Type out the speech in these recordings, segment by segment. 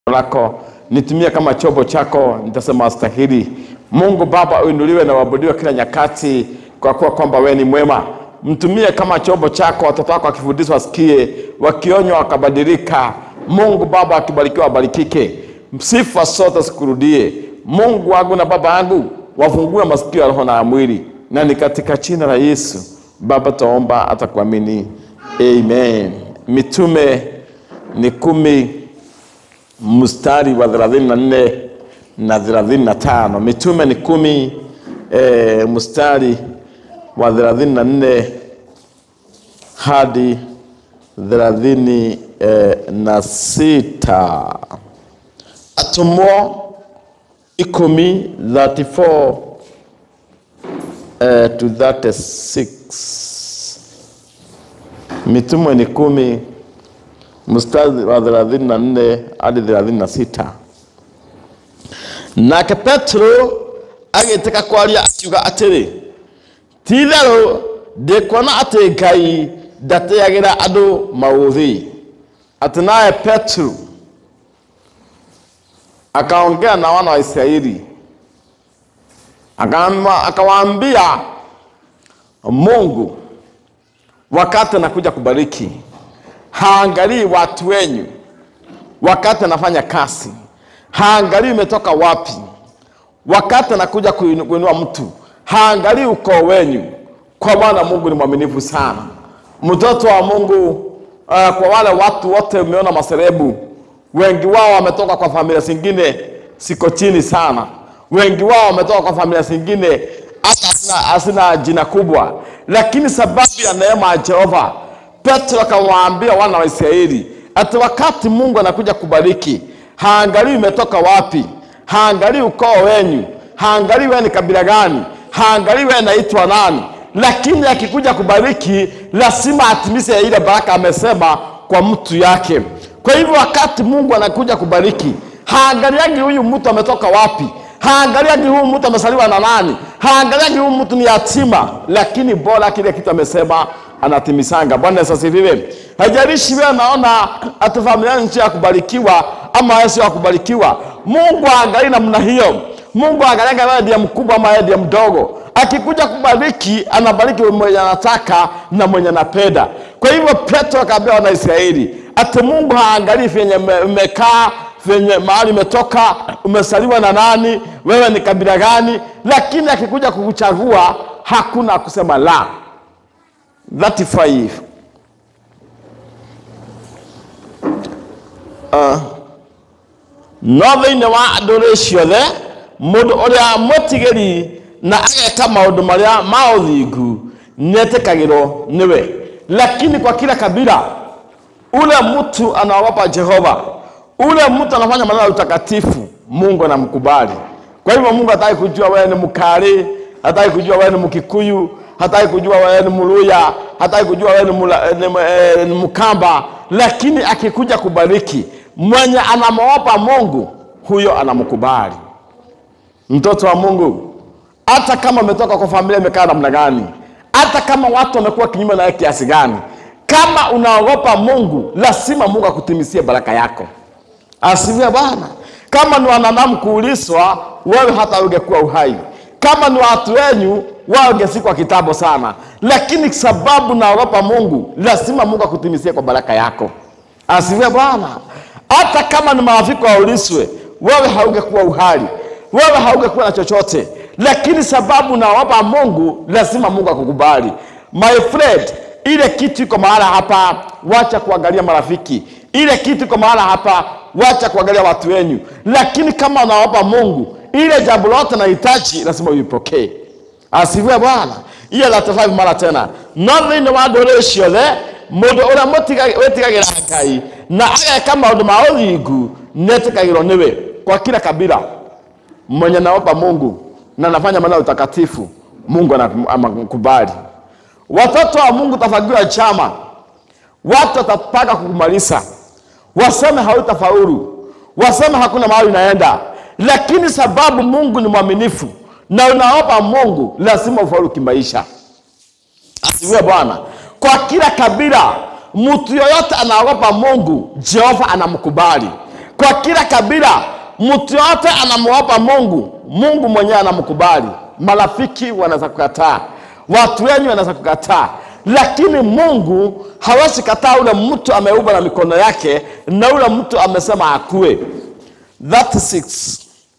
lako nitumie kama chombo chako, nitasema astahili. Mungu Baba, uinuliwe na uabudiwe kila nyakati, kwa kuwa kwamba wewe ni mwema. Mtumie kama chombo chako, watoto wako wakifundishwa wasikie, wakionywa wakabadilika. Mungu Baba, akibarikiwa wabarikike, sifa zote sikurudie. Mungu wangu na Baba yangu, wafungue masikio ya roho na ya mwili, na ni katika jina la Yesu Baba taomba, atakuamini. Amen. Mitume ni kumi mstari wa 34 na 35. Mitume ni kumi e, mstari wa 34 hadi 36 e, na sita. Atumwo ikumi 34 e, to 36. Mitume ni kumi mstari wa 34 hadi 36 nake petero agĩtĩka kwaria akiuga atĩrĩ ti-itherũ ndĩkuona atĩ ngai ndatĩagĩra andũ maũthĩ atĩ naye petero akaongea na wana wa israeli Akama- akawaambia mungu wakati anakuja kubariki haangalii watu wenyu wakati anafanya kazi, haangalii umetoka wapi. Wakati anakuja kuinu- kuinua mtu, haangalii ukoo wenyu, kwa maana Mungu ni mwaminifu sana. Mtoto wa Mungu uh, kwa wale watu wote umeona maserebu, wengi wao wametoka kwa familia zingine siko chini sana, wengi wao wametoka kwa familia zingine hata hasina, hasina jina kubwa, lakini sababu ya neema ya Jehova Petro akawaambia wana wa Israeli ati wakati Mungu anakuja kubariki, haangalii umetoka wapi, haangalii ukoo wenyu, haangalii wewe ni kabila gani, haangalii wewe naitwa nani, lakini akikuja kubariki lazima atimize ile baraka amesema kwa mtu yake. Kwa hivyo wakati Mungu anakuja kubariki, haangaliagi huyu mtu ametoka wapi, haangaliagi huyu mtu amesaliwa na nani, haangaliagi huyu mtu ni yatima, lakini bora kile kitu amesema anatimisanga. Bwana Yesu asifiwe. Haijalishi wewe naona ati familia ni njia ya kubarikiwa ama wewe sio ya kubarikiwa. Mungu aangalii namna hiyo. Mungu aangalia wewe ndiye mkubwa ama wewe ndiye mdogo. Akikuja kubariki, anabariki mwenye anataka na mwenye anapenda. Kwa hivyo Petro akaambia wana Israeli ati Mungu haangalii vyenye ume- umekaa venye mahali umetoka, umesaliwa na nani, wewe ni kabila gani, lakini akikuja kukuchagua hakuna kusema la. 35 no thĩinĩ wa ndũrĩrĩ ciothe mũndũ ũrĩa mwĩtigĩri na ageka maũndũ marĩa ma ũthingu nĩetĩkagĩrwo nĩwe lakini kwa kila kabila ule mtu anaogopa Jehova, ule mtu anafanya maneno ya utakatifu, Mungu anamkubali. Kwa hivyo Mungu hataki kujua wewe ni Mkali, hataki kujua wewe ni Mkikuyu, hataki kujua wewe ni Mluya, hataki kujua wewe ni, mula, ni, eh, ni Mkamba, lakini akikuja kubariki, mwenye anamwogopa Mungu huyo anamkubali. Mtoto wa Mungu, hata kama umetoka kwa familia imekaa namna gani, hata kama watu wamekuwa kinyume nawe kiasi gani, kama unaogopa Mungu, lazima Mungu akutimisie baraka yako. Asifiwe Bwana. Kama ni wanadamu kuulizwa, wewe hata ungekuwa uhai. Kama ni watu wenyu, wao ungesikwa kitambo sana, lakini sababu naogopa Mungu, lazima Mungu akutimisie kwa baraka yako. Asifiwe Bwana. Hata kama ni marafiki waulizwe, wewe haungekuwa uhai, wewe haungekuwa na chochote, lakini sababu naogopa Mungu, lazima Mungu akukubali. My friend, ile kitu iko mahala hapa, wacha kuangalia marafiki. Ile kitu iko mahala hapa, wacha kuangalia watu wenyu, lakini kama unaogopa Mungu, ile jambo lote nahitaji lazima uipokee. Asifiwe Bwana. Iyo la 35 mara tena no thĩinĩ wa ndũrĩrĩ ciothe mũndũ ũrĩa mũtiga- wĩtigagĩra ngai na ageka maũndũ ma ũthingu nĩetĩkagĩrwo nĩwe kwa kila kabila mwenye naopa Mungu na anafanya maneno ya utakatifu, Mungu anakum- anakubali. Watoto wa Mungu tafagiwa chama, watu watapaka kukumaliza, waseme hautafaulu, waseme hakuna mahali unaenda, lakini sababu Mungu ni mwaminifu na unaopa Mungu, lazima ufaulu kimaisha. Asifiwe Bwana. Kwa kila kabila, mtu yoyote anaogopa Mungu, Jehova anamkubali. kwa kila kabila mtu yote anamwopa mungu mungu mwenyewe anamkubali marafiki wanaweza kukataa watu wenyu wanaweza kukataa lakini mungu hawezi kataa ule mtu ameumba na mikono yake na ule mtu amesema akue 36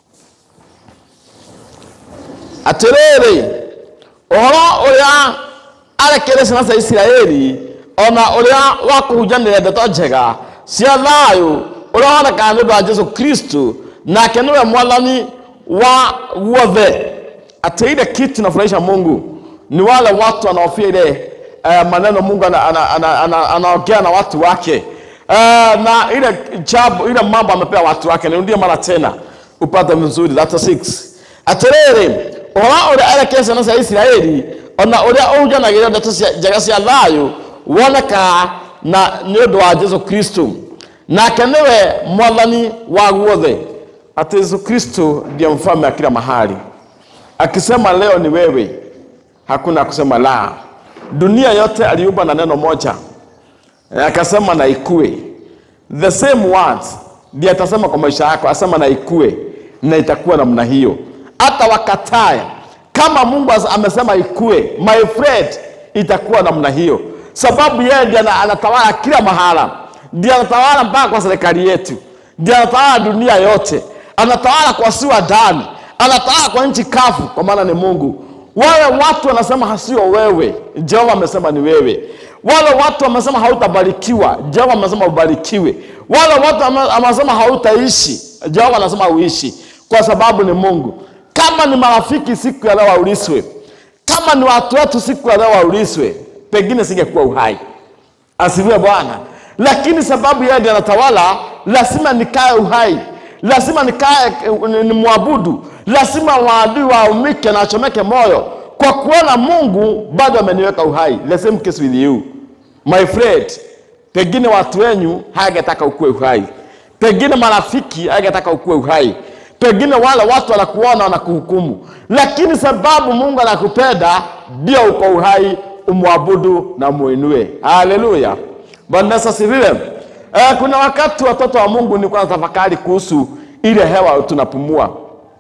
atĩrĩrĩ ũhoro ũrĩa arekeire ciana cia isiraeli ona ũrĩa wa kũhunjanĩria ndeto njega cia thayũ ũrĩa wonekaga nĩ ũndũ wa jesu kristo nake nĩwe mwathani wa guothe ati ile kitu inafurahisha mungu ni wale watu wanaofia ile uh, maneno mungu anaongea ana, ana, ana, anaongea na watu wake uh, na ile jambo ile mambo amepea watu wake nirudie mara tena upate vizuri 36 atĩrĩrĩ ũhoro ũrĩa erekire ciana cia isiraeli ona ũrĩa ũhunjanagĩria ndeto cia- njega cia thayũ wonekaga na nĩ ũndũ wa jesu kristo nake nĩwe mwathani wa guothe ati yesu kristo ndiye mfalme wa kila mahali akisema leo ni wewe hakuna kusema la dunia yote aliumba na neno moja Eh, akasema na ikue the same words ndiye atasema kwa maisha yako asema na ikue na itakuwa namna hiyo hata wakatae kama mungu as- amesema ikue my friend itakuwa namna hiyo sababu yeye ndiye ana- anatawala kila mahala ndiye anatawala mpaka kwa serikali yetu ndiye anatawala dunia yote anatawala kwa siwa ndani anatawala kwa nchi kavu kwa maana ni mungu wale watu wanasema hasio wewe jehova amesema ni wewe wale watu wamesema hautabarikiwa jehova amesema ubarikiwe wale watu wame- wamesema hautaishi jehova anasema uishi kwa sababu ni mungu kama ni marafiki siku ya leo wauliswe kama ni watu wetu siku ya leo wauliswe pengine singekuwa uhai asifiwe bwana lakini sababu yeye ndiye anatawala lazima nikae uhai lazima nikae ni- ni mwabudu lazima waadui waumike na achomeke moyo kwa kuona mungu bado ameniweka uhai the same case with you my friend pengine watu wenyu hayangetaka ukuwe uhai pengine marafiki hayangetaka ukuwe uhai pengine wale watu wanakuona wanakuhukumu lakini sababu mungu anakupenda ndio uko uhai umwabudu na muinue haleluya bwana Yesu asifiwe eh, kuna wakati watoto wa mungu nilikuwa natafakari kuhusu ile hewa tunapumua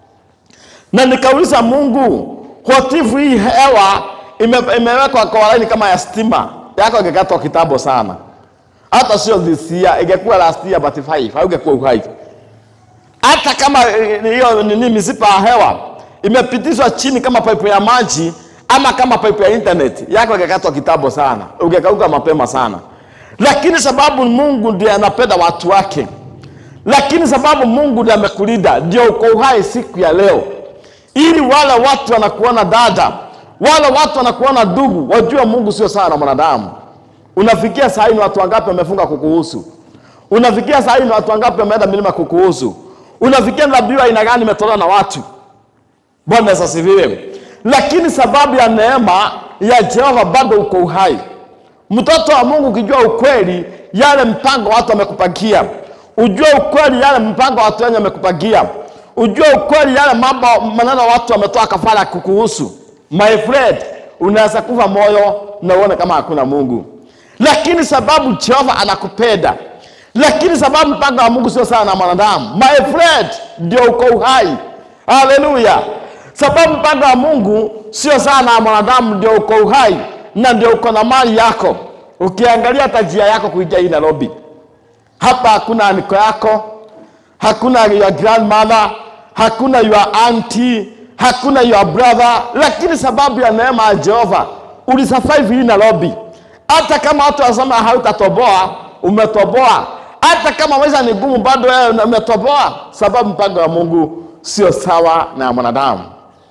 na nikauliza mungu hotifu hii hewa ime, imewekwa kwa laini kama ya stima yako ingekatwa kitambo sana hata sio this year ingekuwa last year but five haungekuwa uhai hata kama eh, hiyo nini misipa ya hewa imepitishwa chini kama pipe ya maji ama kama pipe ya internet yako ingekatwa kitambo sana ungekauka mapema sana lakini sababu mungu ndiye anapenda watu wake lakini sababu mungu ndiye amekulinda ndio uko uhai siku ya leo ili wale watu wanakuona dada wale watu wanakuona ndugu wajue mungu sio sawa na mwanadamu unafikia saa hii ni watu wangapi wamefunga kukuhusu unafikia saa hii ni watu wangapi wameenda milima kukuhusu unafikia nabii wa aina gani imetolewa na watu bwana Yesu asifiwe lakini sababu ya neema ya jehova bado uko uhai mtoto wa mungu ukijua ukweli yale mpango watu wamekupangia ujue ukweli yale mpango watu wenye wamekupangia ujue ukweli yale mambo maneno watu wametoa kafara kukuhusu my friend unaweza kufa moyo na uone kama hakuna mungu lakini sababu jehova anakupenda lakini sababu mpango wa mungu sio sawa na mwanadamu my friend ndio uko uhai haleluya sababu mpango wa mungu sio sawa na mwanadamu ndio uko uhai na ndio uko na mali yako ukiangalia hata njia yako kuingia hii nairobi hapa hakuna aniko yako hakuna your grandmother hakuna your auntie hakuna your brother lakini sababu ya neema ya jehova ulisurvive hii nairobi hata kama watu wasema hautatoboa umetoboa hata kama maisha ni gumu bado wewe umetoboa sababu mpango wa mungu sio sawa na ya mwanadamu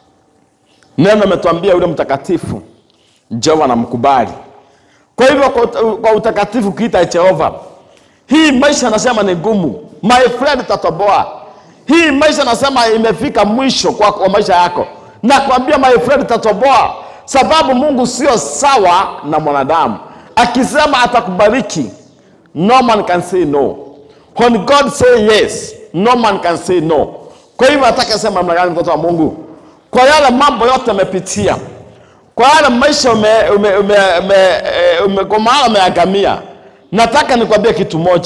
neno ametuambia yule mtakatifu jehova anamkubali kwa hivyo kwa, ut- kwa utakatifu ukiita jehova hii maisha nasema ni gumu my friend tatoboa hii maisha nasema imefika mwisho kwa, kwa maisha yako nakwambia my friend tatoboa sababu mungu sio sawa na mwanadamu akisema atakubariki no man can say no when god say yes no man can say no kwa hivyo nataka sema namna gani mtoto wa mungu kwa yale mambo yote amepitia kwa yale maisha ume, ume, ume, ume, eh, ume, kwa maana umeagamia nataka nikwambie kitu moja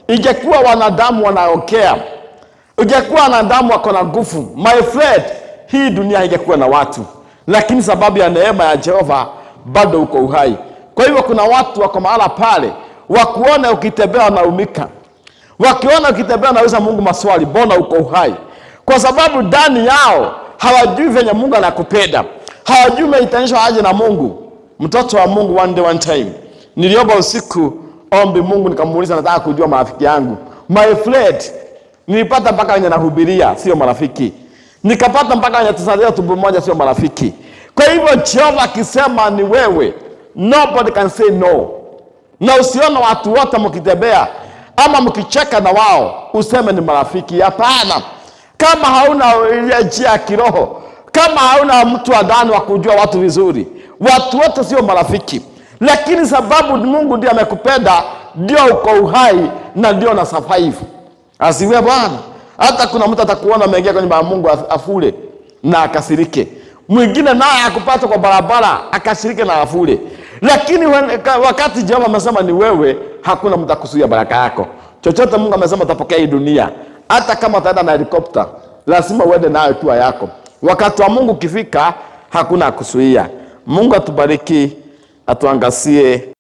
ingekuwa wanadamu wanaokea, ingekuwa wanadamu wako na nguvu, my friend, hii dunia ingekuwa na watu, lakini sababu ya neema ya Jehova bado uko uhai. Kwa hivyo kuna watu wako mahala pale, wakuona ukitembea wanaumika, wakiona ukitembea wanauliza Mungu maswali, mbona uko uhai? Kwa sababu ndani yao hawajui venye Mungu anakupenda, hawajui umeitanishwa aje na Mungu. Mtoto wa Mungu, one day one time, niliomba usiku ombi Mungu, nikamuuliza nataka kujua marafiki yangu. My friend, nilipata mpaka wenye nahubiria sio marafiki, nikapata mpaka wenye tusalia tumbo moja sio marafiki. Kwa hivyo Jehova akisema ni wewe, nobody can say no na usione watu wote mkitembea ama mkicheka na wao useme ni marafiki. Hapana, kama hauna ile njia ya kiroho, kama hauna mtu wa ndani wa kujua watu vizuri, watu wote sio marafiki. Lakini sababu Mungu ndiye amekupenda, ndio uko uhai na ndio na survive. Asiwe Bwana. Hata kuna mtu atakuona ameingia kwenye nyumba ya Mungu afule na akasirike, mwingine naye akupata kwa barabara akashirike na afule lakini wen- ka- wakati Jehova amesema ni wewe, hakuna mtu akuzuia baraka yako. Chochote Mungu amesema utapokea hii dunia, hata kama utaenda na helikopta, lazima uende nayo tua yako. Wakati wa Mungu ukifika, hakuna akuzuia. Mungu atubariki, atuangazie